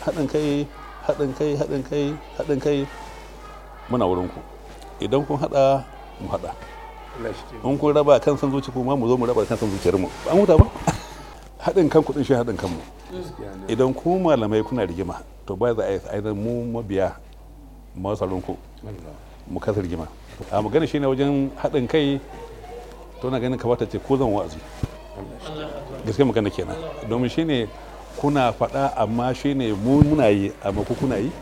haɗin kai haɗin kai haɗin kai haɗin kai muna wurin ku idan kun haɗa mu haɗa in kun raba kan san zuci kuma mu zo mu raba kan san zuciyar mu ba an huta ba haɗin kan kuɗin shi haɗin kanmu idan ku malamai kuna rigima to ba za a yi ainihin mu mabiya masu ku mu kasa rigima a magana shine wajen haɗin kai to na ganin kamata ce ko zan wa'azi gaske magana kenan domin shine kuna faɗa amma shine mu muna yi amma ku kuna yi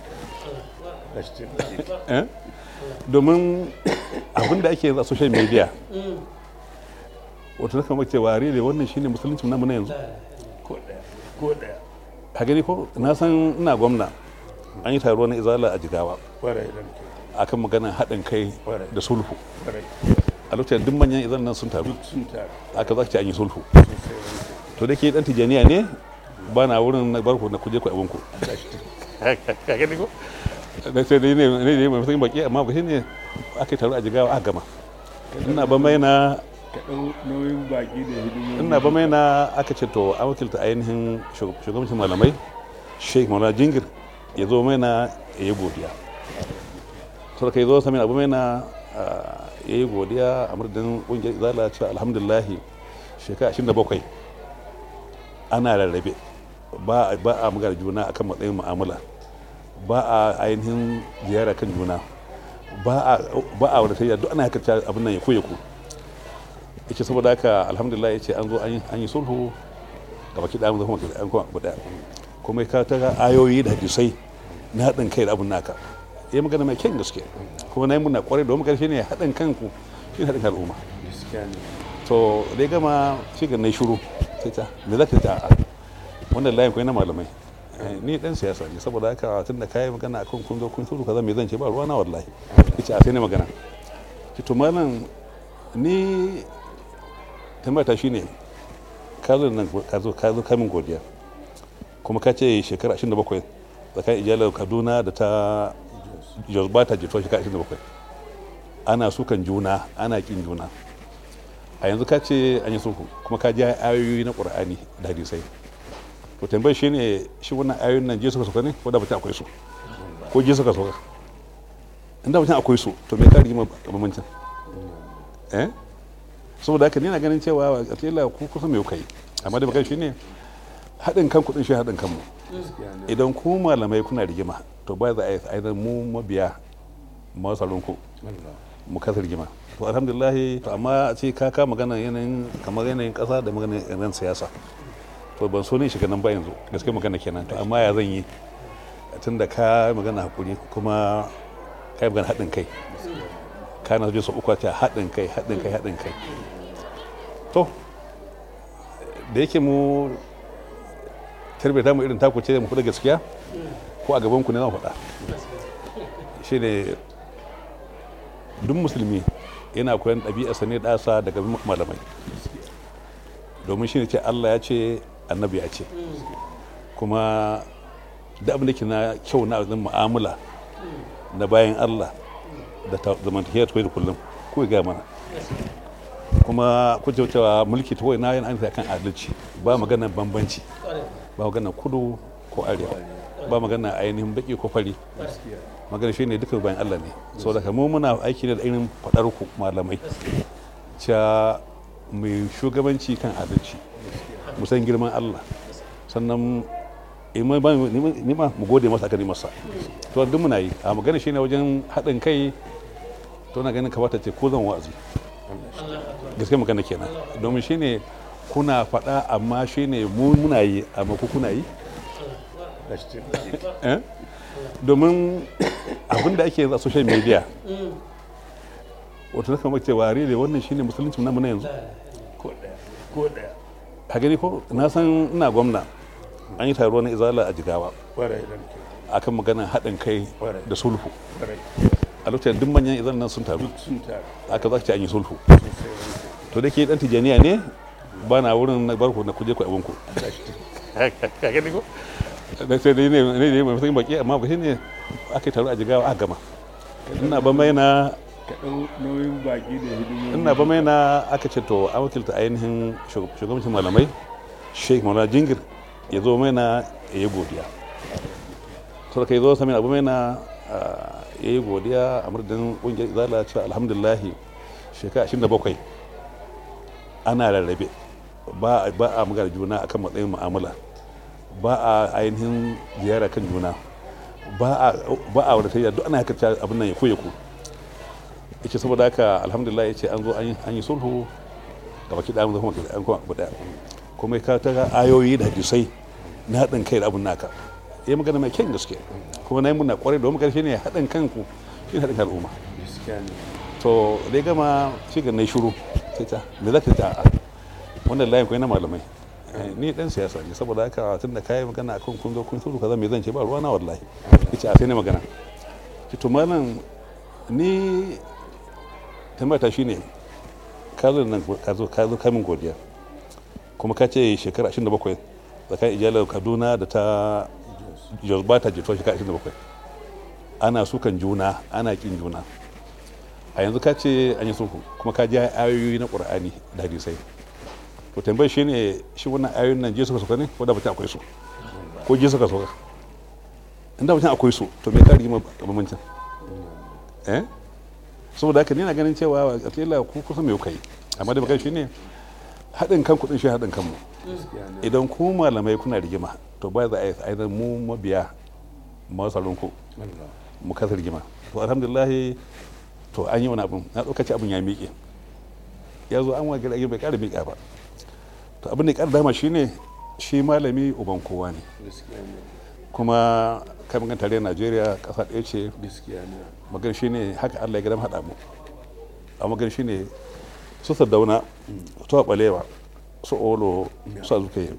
Eh? domin abin da ake yanzu a social media wato na kamar cewa rere wannan shine musulunci namu na yanzu ko daya ka gani ko na san ina gwamna an yi taro na izala a jigawa kwarai da muke akan maganar haɗin kai Kwarai. da sulhu kwarai a lokacin duk manyan izan nan sun taru sun taru aka za ce an yi sulhu sosai wanke to da ke dan tijaniya ne ba na wurin na barku na kuje ku abinku ka gani ko da sai dai ne ne ne mai matsayin baki amma ba shi ne aka yi taro a jigawa aka gama ina ba mai na ka ɗau nauyin baki da hidimomi ina ba mai na aka ce to an wakilta ainihin shug- shugabancin malamai sheikh maulana jingir ya zo mai na ya yi godiya to da kai zo sami abu mai na ah, ya yi godiya a madadin ƙungiyar izala cewa alhamdulillahi shekara 27 ana rarrabe ba ba a magana juna akan matsayin mu'amala ba a ainihin ziyara kan juna ba a ba a wadatar duk ana haka abin nan ya koya ku yace saboda haka alhamdulillah yace an zo an yi- an yi sulhu ga baki da kuma an kuma abu daya kuma ka ta ayoyi da hadisai na haɗin kai da abun naka ya magana mai kyan gaske kuma na yi muna kwarai domin karshe ne haɗin kanku shi ne haɗin kan al'umma gaskiya ne to dai gama shi ga na yi shuru sai ta me za ka ta a wannan layin kwai na malamai Eh, ni dan siyasa ne saboda haka tun da kayi magana akan kun zo kun shuru kaza me zan ce ba ruwa na wallahi yace a sai ne magana ki to malam ni tambata shine ka zo nan ka zo ka zo ka min godiya kuma ka ce shekara 27 tsakanin ijalar kaduna da ta jos ba ta jito shekara 27 ana sukan juna ana kin juna a yanzu ka ce an yi sulhu kuma ka ji ayoyi na qur'ani da hadisai to tambayar shi ne shi wannan ayoyin nan je suka sauka ne ko da mutum akwai su ko je suka sauka inda mutum akwai su to me ka rigima bambancin eh saboda haka ni na ganin cewa a kila ku kusa me kuka yi amma da bakan shi ne haɗin kan kuɗin shi haɗin kanmu gaskiya ne idan ku malamai kuna rigima to ba za a yi ainihin mu mabiya masu ku Allah mu kasa rigima to alhamdulillah to amma a ce ka ka magana yanayin kamar yanayin kasa da magana yanayin siyasa to ban so ne shiga nan ba yanzu gaske magana kenan to amma ya zan yi tun da ka magana hakuri kuma ka yi magana haɗin kai ka na su uku ta haɗin kai haɗin kai haɗin kai to da yake mu tarbiyata mu irin taku ce mu faɗa gaskiya ko a gaban ku ne zan faɗa shi ne duk musulmi yana koyan ɗabi'arsa ne ɗasa daga malamai domin shi ne ce allah ya ce annabi ya ce kuma da abin da ke na kyau na abin mu'amala na bayan allah da ta- zamantakiyar ta da kullum ko ya gaya mana kuma ku ce cewa mulki ta na yana ainihin kan adalci ba magana bambanci ba magana kudu ko arewa ba magana ainihin baki ko fari magana shi ne duka bayan Allah ne saboda mu muna aiki ne da irin faɗar ku malamai cewa mai shugabanci kan adalci mu san girman Allah sannan in ma- ba- ni ma mu gode masa aka masa to duk muna yi a magana shi ne wajen haɗin kai to na ganin kamata ce ko zan wa'azi gaske magana kenan domin shi ne kuna faɗa amma shi ne mu muna yi amma ku kuna yi gaskiya Eh? domin abin da ake yanzu a social media wato na kamar cewa rere wannan shine musulunci namu na yanzu ko daya ko daya ka gani ko na san ina gwamna an yi taro na izala a jigawa kwarai da muke akan maganar haɗin kai da sulhu kwarai a lokacin duk manyan izan nan sun taru sun taru aka za ce an yi sulhu sosai wanke to da ke dan tijaniya ne ba na wurin na barku na kuje ku abinku ka gani ko da sai dai ne ne ne mai matsayin baki amma ba shi ne aka yi taro a jigawa aka gama ina ba mai na ka ɗau nauyin baki da hidimomi ina ba mai na aka ce to an wakilta ainihin shug- shugabancin malamai sheikh maulana jingir ya zo mai na ya yi godiya to kai zo sami abu mai na ya yi godiya a murdin kungiyar izala cewa alhamdulillahi shekara 27 ana rarrabe ba a magana juna akan matsayin mu'amala ba a ainihin ziyara kan juna ba a wadatayya duk ana haka abin nan ya koya ku yace saboda haka alhamdulillah yace an zo an yi sulhu ga baki da kuma an kuma abu daya kuma ka ta ayoyi da hadisai na haɗin kai da abun naka ya magana mai kyan gaske kuma na yi muna kwarai domin karshe ne haɗin kanku shi haɗin kan al'umma to da ya gama shi ga na shiru sai ta me za ka ta wannan layin kwai na malamai ni dan siyasa ne saboda haka tun da kayi magana akan kun zo kun sulhu kaza me zan ce ba ruwa na wallahi yace a sai ne magana ki to malam ni tambata shine ka zo nan ka zo ka zo kamin godiya kuma ka ce shekara 27 tsakanin ijalar kaduna da ta jos ba ta jituwa shekara 27 ana sukan juna ana kin juna a yanzu ka ce an yi sulhu kuma ka ji ayoyi na qur'ani da hadisai to tambayar shi ne shi wannan ayoyin nan je suka sauka ne ko da mutum akwai su ko je suka sauka inda mutum akwai su to me ka rigima bambancin eh saboda haka ni na ganin cewa a kila ku kusa mai kai amma da bakai shi ne haɗin kan kuɗin shi haɗin kanmu idan ku malamai kuna rigima to ba za a yi mu mabiya masu ku mu kasa rigima to alhamdulillah to an yi wani abin na ɗaukaci abin ya miƙe ya zo an wage bai ƙara miƙa ba to abin da ya ƙara dama shine shi malami uban kowa ne kuma kamar gan tare najeriya ƙasa ɗaya ce magan shi ne haka allah ya gadam haɗa mu a magan shi ne su sardauna su ɓalewa su olo su azuke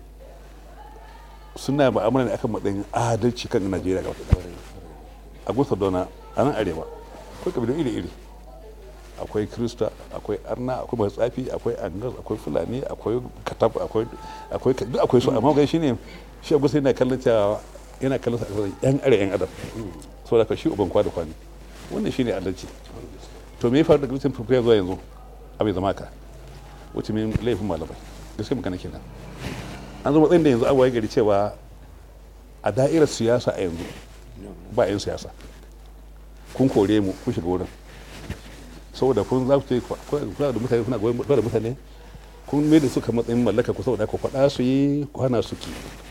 suna ma'amala ne akan matsayin adalci kan najeriya ga wata a gusa dauna a nan arewa akwai kabilun iri-iri akwai krista akwai arna akwai masu tsafi akwai angas akwai fulani akwai katab akwai akwai duk akwai su amma gai shine shi abu sai yana kallon cewa yana kallon sa yan are yan adam so da shi uban kwa da kwani wannan shine adalci to me ya faru da kristin fulfiya zuwa yanzu abai zama ka wuce min laifin malamai gaskiya magana kenan an zo matsayin da yanzu abuwa gari cewa a da'irar siyasa a yanzu ba 'yan siyasa kun kore mu kun shiga wurin saboda kun za ku ce kuna da mutane kuna goyon da mutane kun mai da suka matsayin mallaka ku saboda ku faɗa su yi ku hana su ki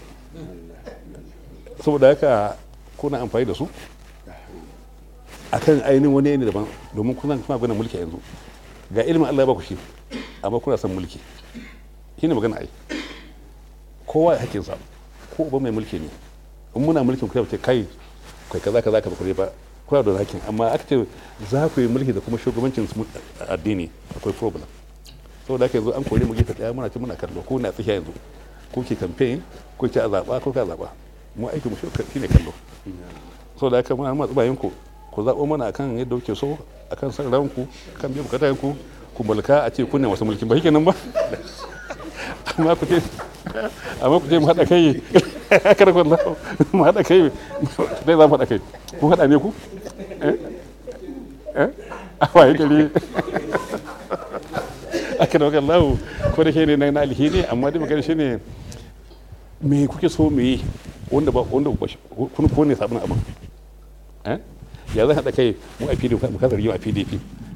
saboda haka kuna amfani da su akan ainihin wani ne daban domin kuna kuna gwanin mulki yanzu ga ilimin Allah ba ku shi amma kuna son mulki shi ne magana ai kowa ya hakinsa ko uba mai mulki ne in muna mulkin ku ce kai kai kaza kaza ka bakure ba kuna da hakin amma aka ce za ku yi mulki da kuma shugabancin addini akwai problem saboda haka yanzu an kore mu gefe daya muna ci muna kallo ko na tsakiya yanzu ko ke campaign ko ke a zaba ko ka zaba mu aiki mu shi ne kallo saboda haka muna matsu bayan ku ku zaɓo mana akan yadda kuke so akan san ranku kan biyan bukatan ku ku mulka a ce kunne wasu mulkin ba shi kenan ba amma ku ce amma ku ce mu haɗa kai kada ku mu haɗa kai dai za mu haɗa kai ku haɗa ne ku a waye gari aka da wakan lahu ko da ke ne na alheri amma dai magana shi ne me kuke so mu yi wanda ba wanda kun ko ne sabon abin ya zan haɗa kai mu a pdp mu kasar a pdp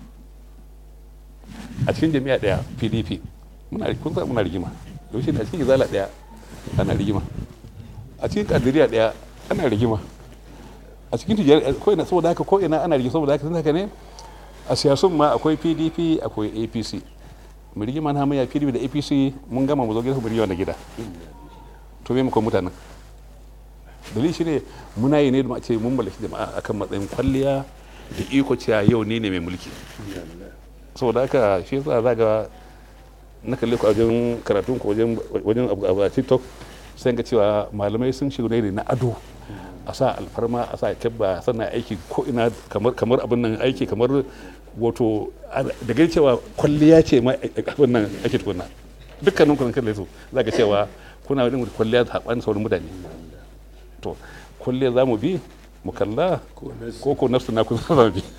a cikin jami'a ɗaya pdp muna kun sa muna rigima yaushe ne a cikin izala ɗaya ana rigima a cikin kadiriya ɗaya ana rigima a cikin tijjiyar ko ina saboda haka ko ina ana rigima saboda haka tun haka ne a siyasun ma akwai pdp akwai apc mu rigima na hamayya pdp da apc mun gama mu zo gida mu rigima na gida to me muka mutanen dalili shine muna yi ne da ce mun mallaki jama'a akan matsayin kwalliya da iko cewa yau ne ne mai mulki saboda haka shi yasa za ga na kalle ku a wajen karatun ku wajen wajen abu a tiktok sai ga cewa malamai sun shiga ne na ado a sa alfarma a sa kyabba sannan aiki ko ina kamar kamar abin nan aiki kamar wato da gani cewa kwalliya ce ma abin nan ake tukuna dukkanin ku kalle su za ga cewa kuna yin kwalliya da haɓan sauran mutane to kwalliya za mu bi mu kalla ko ko nafsu na kusa za mu bi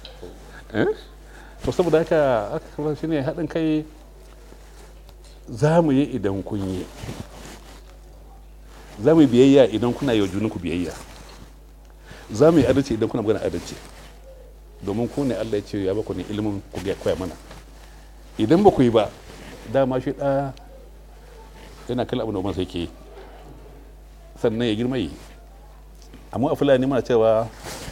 to saboda haka aka shi ne haɗin kai za mu yi idan kun yi za mu yi biyayya idan kuna yi wa junanku biyayya za mu yi adalci idan kuna magana adalci domin ku ne Allah ya ce ya baku ne ilimin ku ga koya mana idan ba ku yi ba dama shi da yana kallon abin da ubansa yake yi sannan ya girma yi amma a fulani muna cewa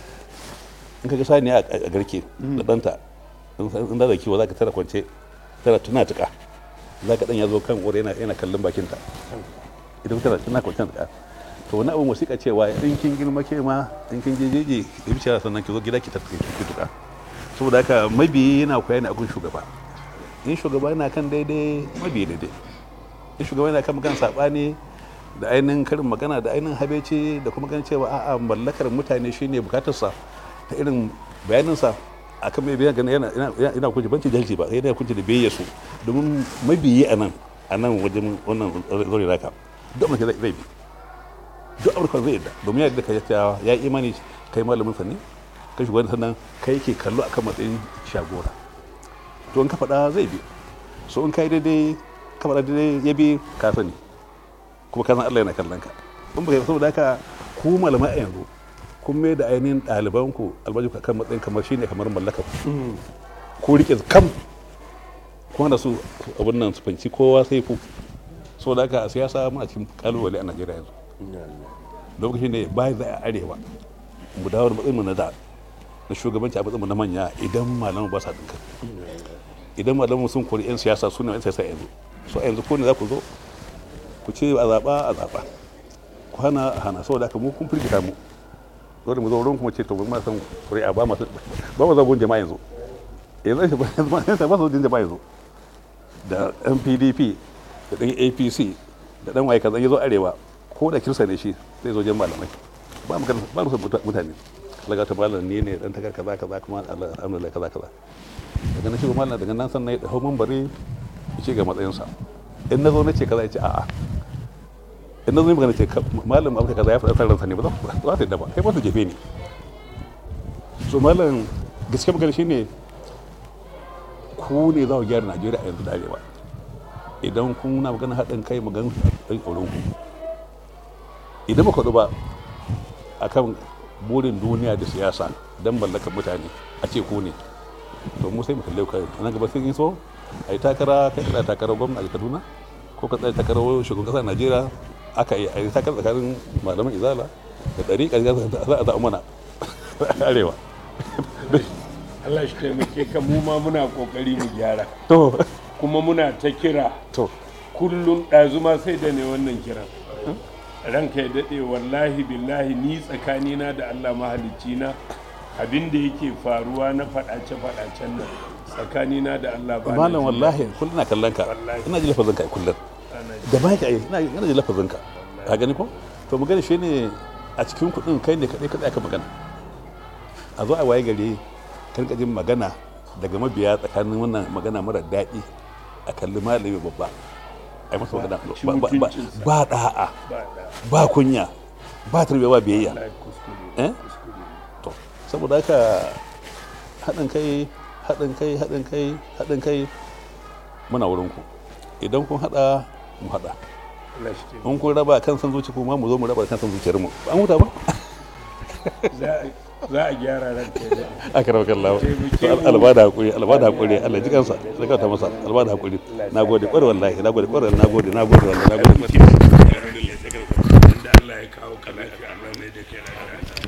in ka ga sani a garke da ɗanta in da kiwo za ka tara kwance tana tuna tuka za ka ɗan ya zo kan wuri yana kallon bakinta idan tana tana kwance tuka to wani abin wasiƙa cewa in kin girma ke ma in kin je jeje ya bi sannan ki zo gida ki tafi ki tuka saboda haka mabiyi yana koya ne a gun shugaba in shugaba yana kan daidai mabiyi daidai in shugaba yana kan magana saɓani da ainihin karin magana da ainihin habeci da kuma ganin cewa a'a mallakar mutane shine bukatarsa ta irin bayaninsa a kan mai biyan gani yana kunci banci jahilci ba yana kunci da biyayya su domin mabiyi a nan a nan wajen wannan zori raka duk amurka zai bi duk amurka zai yadda domin yadda ka yace ya yi imani kai malamin sa ne kai shugaban sannan kai ke kallo akan matsayin shagora to in ka faɗa zai bi so in kai daidai ka faɗa daidai ya bi ka sani kuma ka san Allah yana kallon ka in ba saboda haka ku malamai a yanzu kun mai da ainihin ɗalibanku albaji kan matsayin kamar shine kamar mallaka ko rike kam kuma da su abin nan su fanci kowa sai ku so da haka a siyasa muna cikin kalubale a najeriya yanzu lokacin ne bayan za a arewa mu dawo da matsayin mu na da na shugabanci a matsayin mu na manya idan malamu ba sa dinka idan malamu sun kori yan siyasa su ne yan siyasa yanzu so a yanzu ko ne za ku zo ku ce a zaɓa a zaɓa ku hana a hana saboda haka mu kun firgita mu dole mu zo wurin kuma ce to ma san ƙuri'a ba masu ba mu zagon jama'a yanzu yanzu ba yanzu ba su jin jama'a yanzu da ɗan pdp da ɗan apc da ɗan waye kaza ya zo arewa ko da kirsa ne shi zai zo jan malamai ba mu ba mu mutane laga ta malam ne ne dan takar kaza kaza kuma alhamdulillah kaza kaza daga nan shi malam daga nan sannan ya hau mambari ya ce ga matsayinsa in na zo na ce kaza ya ce a'a in na zo magana ce malam abu kaza ya faɗa san ransa ne ba za su yadda ba kai ba su jefe ni so malam gaske magana shine ku ne za ku gyara najeriya a yanzu da arewa idan kun na magana haɗin kai magana ɗan auren ku idan ba kwaɗu ba a kan burin duniya da siyasa don mallakar mutane a ce ku ne to mu sai mu kalle kai nan gaba sun yi so a yi takara kai tsaya takarar gwamna a kaduna ko ka tsaya takarar shugaban ƙasar najeriya aka yi a yi takarar tsakanin malaman izala da ɗari ƙarƙar za a zaɓa mana arewa Allah shi taimake ka mu ma muna kokari mu gyara to kuma muna ta kira to kullum ɗazuma sai da ne wannan kiran ranka ya daɗe wallahi billahi ni tsakanina da Allah mahalicci na abin da yake faruwa na faɗace-faɗacen nan tsakanina da Allah ba na malam jin wallahi kullum na kallon ka Wallahi. ina ji lafazin ka kullum ana ji. da ba ka yi ina ina ji lafazin ka ka gani ko to magana shi ne a cikin kuɗin kai ne kaɗai kaɗai aka magana a zo a waye gari kan jin magana daga mabiya tsakanin wannan magana mara daɗi a kalli malami babba a yi masa magana ci ba- ba- ba- mutuncinsa. ba ɗa'a ba da ba kunya ba tarbiyya ba biyayya wallahi kuskure Eh? kuskure to saboda haka haɗin kai haɗin kai haɗin kai haɗin kai muna wurin ku idan kun haɗa mu haɗa Allah shi taimake in kun raba kan san zuci kuma mu zo mu raba kan san zuciyar mu an huta ba za a- za a gyara ranka ya daɗe aka raba kallawa Taimake mu. albada hakuri albada hakuri Allah ji kansa sai ka ta masa albada hakuri nagode kware wallahi nagode kware nagode nagode wallahi nagode da Allah ya kawo ka lafiya Allah ne da ke lafiya